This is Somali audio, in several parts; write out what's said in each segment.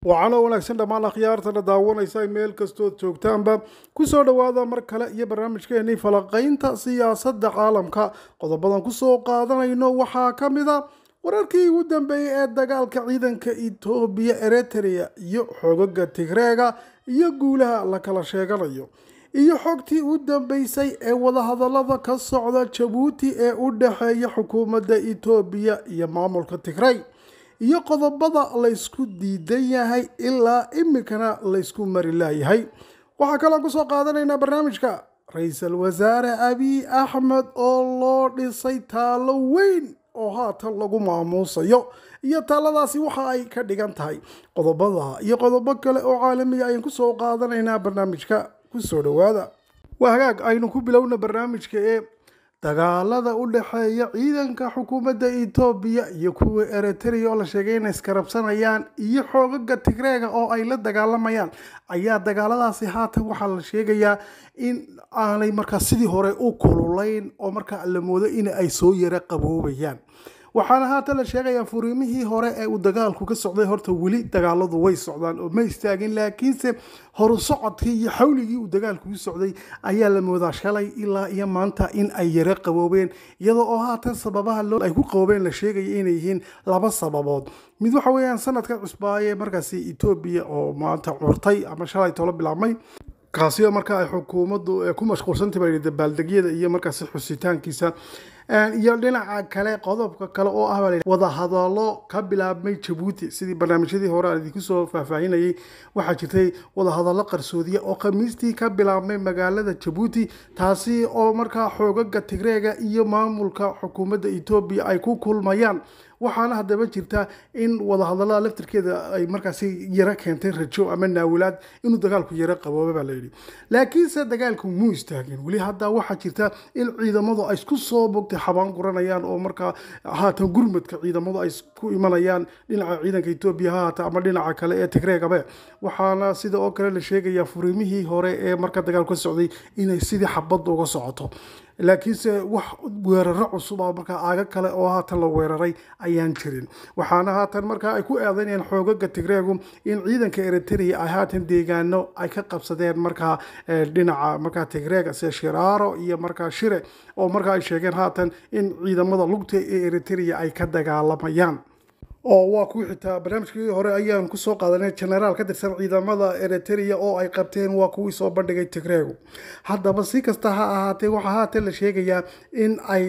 waxaana wanaagsan dhammaan akhyaartana daawanaysa meel kastood joogtaanba kusoo dhowaada mar kale iyo barnaamijkeenii falaqaynta siyaasadda caalamka qodobadan kusoo qaadanayno waxaa ka mid a wararkii ugu dambeeyey ee dagaalka ciidanka etoobiya eritrea iyo xogaga tigreega iyo guulaha la kala sheeganayo iyo xogtii u dambeysay ee wadahadalada ka socda jabuuti ee u dhexeeya xukuumadda etoobiya iyo maamulka tigrey iyo qodobada laysku diidan yahay ilaa imikana laysku mari laayahay waxaa kaloon kusoo qaadanaynaa barnaamijka ra-iisul wasaare abiy axmed oo loo dhisay taalo weyn oo haatan lagu maamuusayo iyo taaladaasi waxa ay ka dhigan tahay qodobada iyo qodobo kale oo caalamiga ayaan kusoo qaadanaynaa barnaamijka kusoo dhowaada waa hagaag aynu ku bilowna barnaamijka ee dagaalada u dhexeeya ciidanka xukuumadda etoobiya iyo kuwa eritrea oo la sheegay inay iskarabsanayaan iyo xoogaga tigreega oo ay la dagaalamayaan ayaa dagaaladaasi haatan waxaa la sheegayaa in aanay markaa sidii hore u kululayn oo markaa la moodo in ay soo yara qaboobayaan waxaana haatan la sheegayaa furiimihii hore ee uu dagaalku ka socday horta weli dagaaladu way socdaan oo ma istaagin laakiinse horu socodkii iyo xawligii uu dagaalku u socday ayaa la moodaa shalay ilaa iyo maanta in ay yara qaboobeen iyadoo oo haatan sababaha ay ku qaboobeen la sheegaya inay yihiin laba sababood mid waxa weeyaan sanadka cusbaaye markaasi etoobiya oo maanta curtay ama shalay tolo bilaabmay kaasi oo markaa ay xukuumaddu ku mashquulsantahay dabaaldegyada iyo markaasi xusitaankiisa iyo dhinaca kale qodobka kale oo ah wadahadalo ka bilaabmay jabuuti sidii barnaamijyadii hore aan idinku soo faahfaahinayay waxaa jirtay wadahadalo qarsoodiya oo khamiistii ka bilaabmay magaalada jabuuti taasi oo markaa xoogaga tigreega iyo maamulka xukuumadda etoobiya ay ku kulmayaan waxaana haddaba jirta in wadahadalada laftirkeeda ay markaasi yaro keentay rajo ama naawilaad inuu dagaalku yaro qabooba baa layidhi laakiinse dagaalku muu istaagin weli hadda waxaa jirta in ciidamadu ay isku soo bogtay xabaan guranayaan oo markaa haatan gurmadka ciidamadu ay ku imanayaan dhinaca ciidanka etoobiya ha haata ama dhinaca kale ee tigreegabe waxaana sida oo kale la sheegayaa furiimihii hore ee marka dagaalku ka socday inay sidii xabadda uga socoto laakiinse wax weeraro cusuba markaa aaga kale oo haatan la weeraray ayaan jirin waxaana haatan markaa ay ku eedeynayaan xoogaga tigreegu in ciidanka eritrea ay haatan deegaano ay ka qabsadeen markaa dhinaca markaa tigreega sida shiraaro iyo markaa shire oo markaa ay sheegeen haatan in ciidamada lugta ee eritrea ay ka dagaalamayaan oo waa kuwii xitaa barnaamijkii hore ayaan kusoo qaadanay genaraal ka tirsan ciidamada eritrea oo ay qabteen waa kuwii soo bandhigay tigreegu haddaba si kasta ha ahaatee waxaa haatan la sheegayaa in ay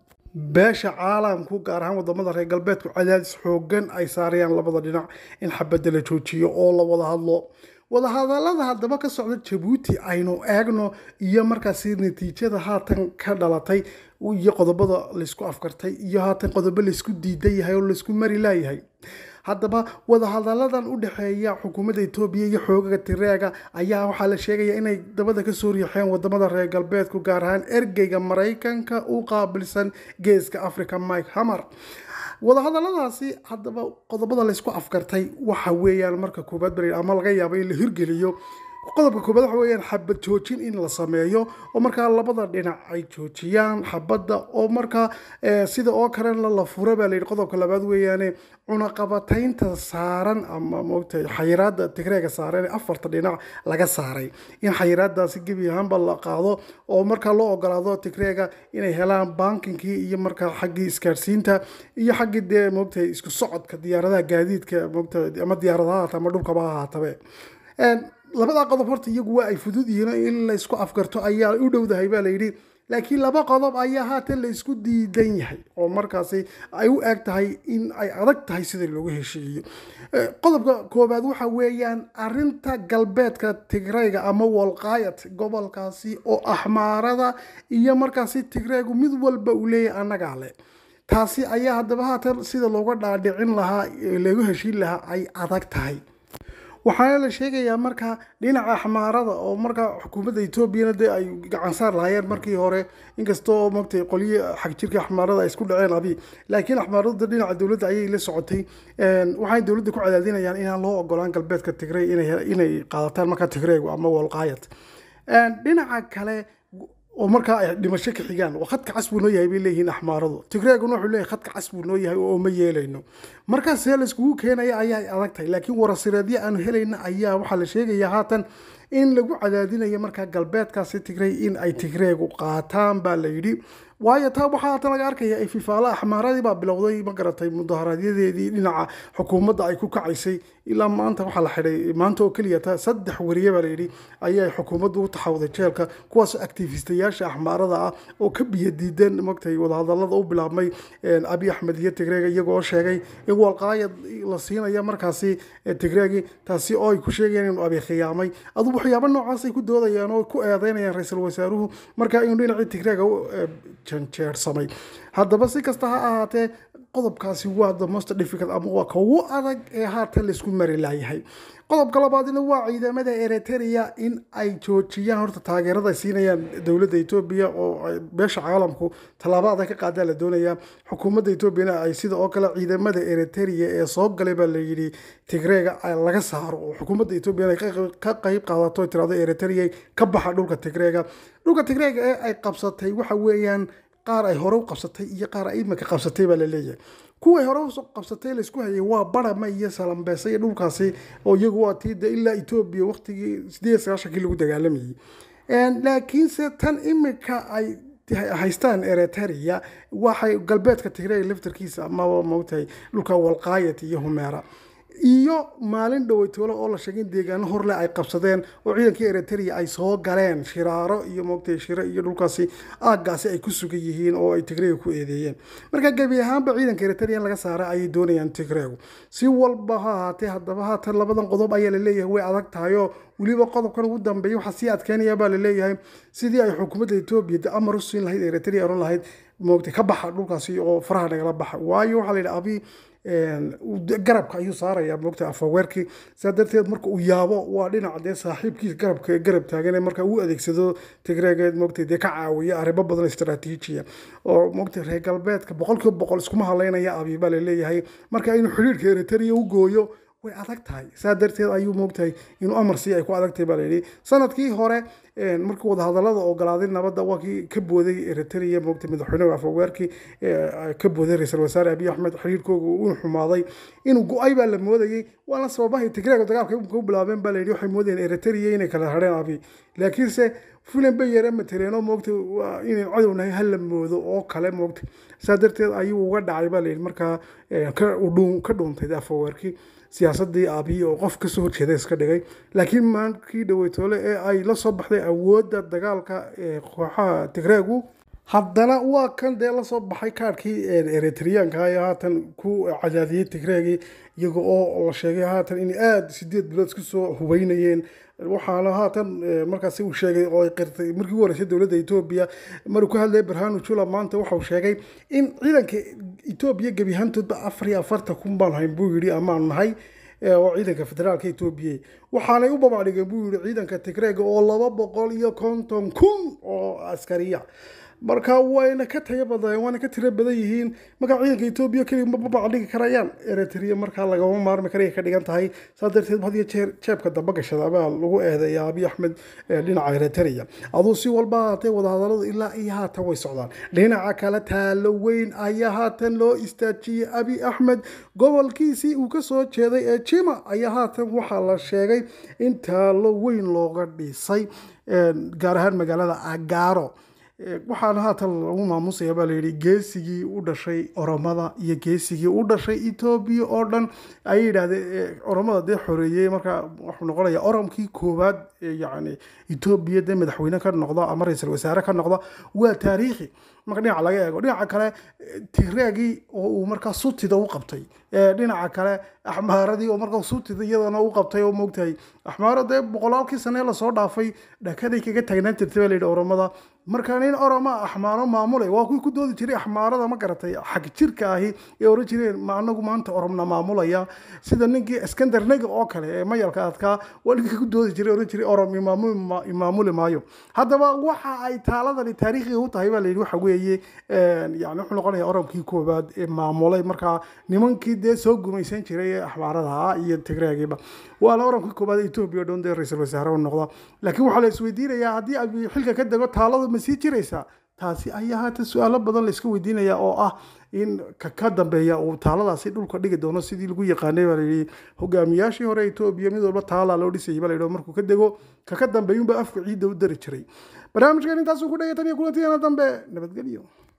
beesha caalamku gaar ahaan wadamada reer galbeedku cadaadis xoogan ay saarayaan labada dhinac in xabadda la joojiyo oo la wada hadlo wadahadalada haddaba ka socda jabuuti aynu eegno iyo markaasi natiijada haatan ka dhalatay iyo qodobada laysku afkartay iyo haatan qodobo laysku diidan yahay oo laysku mari laayahay haddaba wadahadaladan u dhexeeya xukuumadda etoobiya iyo xoogaga tireega ayaa waxaa la sheegaya inay dabada kasoo riixeen wadamada reer galbeedku gaar ahaan ergeyga maraykanka u qaabilsan geeska africa mike hammer wadahadaladaasi haddaba qodobada laysku afkartay waxa weeyaan marka koobaad bal ama laga yaabo in la hirgeliyo qodobka koobaad waxa weeyaan xabad joojin in la sameeyo oo markaa labada dhinac ay joojiyaan xabadda oo markaa sida oo kalena la fura baa layidhi qodobka labaad weeyaane cunaqabataynta saaran ama moogtay xayiraada tigreega saaran ee afarta dhinac laga saaray in xayiraadaasi gebi ahaanba la qaado oo markaa loo ogolaado tigreega inay helaan bankinkii iyo markaa xaggii isgaarsiinta iyo xaggii dee moogtay isku socodka diyaaradaha gaadiidka moogtay ama diyaaradaha haata ama dhulkaba ha haatabe labadaa qodob horta iyagu waa ay fudud yihiin in laysku afgarto ayaa u dhowdahay baa layidhi laakiin laba qodob ayaa haatan laysku diidan yahay oo markaasi ay u eg tahay in ay adag tahay sida loogu heshiiyo qodobka koobaad waxa weeyaan arinta galbeedka tigreyga ama walqaayat gobolkaasi oo axmaarada iyo markaasi tigreegu mid walba uu leeyahay annagaa leh taasi ayaa haddaba haatan sida looga dhaadhicin lahaa lagu heshiin lahaa ay adag tahay waxaana la sheegayaa markaa dhinaca axmaarada oo markaa xukuumadda etoobiyana dee ay gacansaar lahaayeen markii hore inkastoo mogtay qolyo xagjirka axmaarada ay isku dhaceen abi laakiin axmaarada dhinaca dowladda ayay la socotay waxay dowladda ku cadaadinayaan inaan loo ogolaan galbeedka tigrey inay qaadataan markaa tigreegu ama walqaayad dhinaca kale oo markaa ay dhimasho ka xigaan oo khadka cas buu noo yahay bay leeyihiin axmaaradu tigreeguna wuxuu leeyahay khadka cas buu noo yahay oo ma yeelayno markaas see laiskugu keenaya ayaa adag tahay laakiin warasireedyo aanu helayna ayaa waxaa la sheegayaa haatan in lagu cadaadinayo markaa galbeedkaasi tigrey in ay tigreegu qaataan baa la yidhi waayo taa waxaa haatan laga arkaya ay fifaala axmaaradii baa bilowday ma garatay mudaharaadyadii dhinaca xukuumadda ay ku kacaysay ilaa maanta waxaa la xidhay maanta oo keliya ta saddex wariye baa layidhi ayay xukuumaddu u taxawday jeelka kuwaas activistayaasha axmaarada ah oo ka biyo diideen magtay wadahadalada u bilaabmay abi axmed iyo tigreega iyagoo sheegay in walqaayad la siinaya markaasi tigreegi taasi oo ay ku sheegayeen inuu abi khiyaamay adu waxyaabo noocaasay ku doodayaan oo ku eedeynayaan ra-iisul wasaaruhu marka inuu dhinacii tigreega janjeersamay haddaba si kasta ha ahaatee qodobkaasi waa the most difficult ama waa ka ugu adag ee haatan laisku mari laayahay qodobka labaadina waa ciidamada eritrea in ay joojiyaan horta taageerada ay siinayaan dowladda etoobiya oo beesha caalamku tallaabo adag ka qaadaa la doonayaa xukuumadda etoobiyana ay sida oo kale ciidamada eritrea ee soo galay baa la yidhi tigreega laga saaro oo xukuumadda etoobiyana ka qayb qaadato tirado eritrea ka baxa dhulka tigreega dhulka tigreega ee ay qabsatay waxa weeyaan qaar ay hore u qabsatay iyo qaar ay imika qabsatay baa la leeyahay kuway hore u qabsatay laysku hayay waa barama iyo salambeesa iyo dhulkaasi oo iyagu waa tiida ilaa etoobiya waqtigii sideed sagaashankii lagu dagaalamayay laakiinse tan imika ay haystaan eritrea waxay galbeedka tigreega laftarkiisa amaba mogtahay dhulka walqaayat iyo humeera iyo maalin dhoweytoole oo la sheegay in deegaano horle ay qabsadeen oo ciidankii eritrea ay soo galeen shiraaro iyo moogtay shiro iyo dhulkaasi aaggaasi ay ku sugan yihiin oo ay tigreega ku eedeeyeen marka gebi ahaanba ciidanka eritrea in laga saara ayay doonayaan tigreegu si walba ha ahaatee haddaba haatan labadan qodob ayaa laleeyahay way adag tahay oo weliba qodobkan ugu dambeeya waxaa sii adkeynaya baa laleeyahay sidii ay xukuumadda etoobiya de amar u siin lahayd eritrea oran lahayd moogtay ka baxa dhulkaasi oo faraha nagala baxa waayo waxaa la yidhi abi garabka ayuu saaraya moogta afaweerkii saa darteed marka uu yaabo waa dhinaca dee saaxiibkiisa garabka ee garab taagan marka uu adeegsado tigreegeed moogta dee ka caawiya arrimo badan istaraatiijiya oo moogta reer galbeedka boqolkiiba boqol iskuma haleynaya abi baa laleeyahay marka inuu xidhiirka eritrea u gooyo way adag tahay saa darteed ayuu moogtahay inuu amar sii ay ku adagtahay baa layidhi sanadkii hore markii wadahadalada ogolaaday nabadda waa kii ka booday eritrea moogtay madaxweynaha afaweerkii ka booday ra-iisul wasaare abiy axmed xiriirkooga uu xumaaday inuu go-ay baa la moodayey waana sababahay tigreega dagaalka u bilaabeen baa layidhi waxay moodayeen eritrea inay kala hadheen abi laakiinse fulan bay yare matereeno moogtay inay cadownahay hala moodo oo kale moogtay saa darteed ayuu uga dhacay baa layidhi markaa ka dhuuntay afaweerkii siyaasadii aabiyi oo qof kasoo horjeeda iska dhigay laakiin maankii dhaweytoole ee ay la soo baxday awoodda dagaalka kooxaha tigreegu haddana waa kan dee lasoo baxay kaarhkii eritreanka ee haatan ku cadaadiyey tigreegii iyaga oo la sheegay haatan inay aada sideed bilood isku soo hubeynayeen waxaana haatan markaasi uu sheegay oo ay qirtay markii ugu horeysay dowladda etoobiya maruu ka hadlayay barhanu jula maanta waxauu sheegay in ciidanka etoobiya gebi ahaantoodba afar iyo afartan kun baan hayn buu yidhi amaan nahay oo ciidanka federaalka etoobiya waxaanay u babacdhigeen buu yidhi ciidanka tigreega oo laba boqol iyo konton kun oo askariya marka wayna ka tayo badayeen waana ka tiro badan yihiin marka ciidanka etoobiya keliya ma babacdhigi karayaan eritrea markaa lagama maarmi karaya ka dhigan tahay saa darteed had iyo jeer jeebka damba gashada baa lagu eedeeya abiy axmed dhinaca eritrea aduu si walba haatee wadahadaladu ilaa iyo haatan way socdaan dhinaca kale taalo weyn ayaa haatan loo istaajiyey abiy axmed gobolkiisii uu kasoo jeeday ee jima ayaa haatan waxaa la sheegay in taalo weyn looga dhisay gaar ahaan magaalada agaaro waxaana haatan lagu maamusaya baa layidhi geesigii u dhashay oromada iyo geesigii u dhashay etoobiya oo dhan ayay yidhaahdeen oromada dee xoreeyey marka wuxuu noqonaya oromkii koowaad yani etoobiya dee madaxweyne ka noqda ama ra-iisul wasaare ka noqda waa taariikhi marka dhinaca laga eego dhinaca kale tigreegii oo uu markaa sutida u qabtay dhinaca kale axmaaradii oo markaa sutida iyadana u qabtay oo moogtahay axmaaro dee boqolaalkii sane lasoo dhaafay dhakaday kaga taagnaan jirtay baa layidhi oromada marka nin oroma axmaaro maamulay waa kuwii ku doodi jiray axmaarada ma garatay xag jirka ahi ee oran jireen ma anagu maanta oromna maamulaya sida ninkii iskandar nega oo kale ee mayalka adkaa waa ninkii ku doodi jiray oran jiray orom imaamuli maayo haddaba waxa ay taaladani taariikhiga u tahay baa layidhi waxa weeye weeye yani wuxuu noqonaya oromkii koowaad ee maamulay markaa nimankii dee soo gumaysan jiray ee axbaaradaha iyo tigreegiiba waana oromkii koowaad etoobiya dhoon dee ra-iisul wasaare u noqda laakiin waxaa la isweydiinayaa haddii abi xilka ka dego taaladu ma sii jiraysaa taasi ayaa haata su-aalo badan la iska weydiinaya oo ah in ka ka dambeeya uu taaladaasi dhulka dhigi doono sidii lagu yaqaanay baa layidhi hogaamiyaashii hore etoobiya mid walba taalaa loo dhisayay baa layidhi markuu ka dego ka ka dambeeyunba afka ciidda u dari jiray barnaamijkan intaasuu ku dhegay tan iyo kulantideena dambe nabadgelyo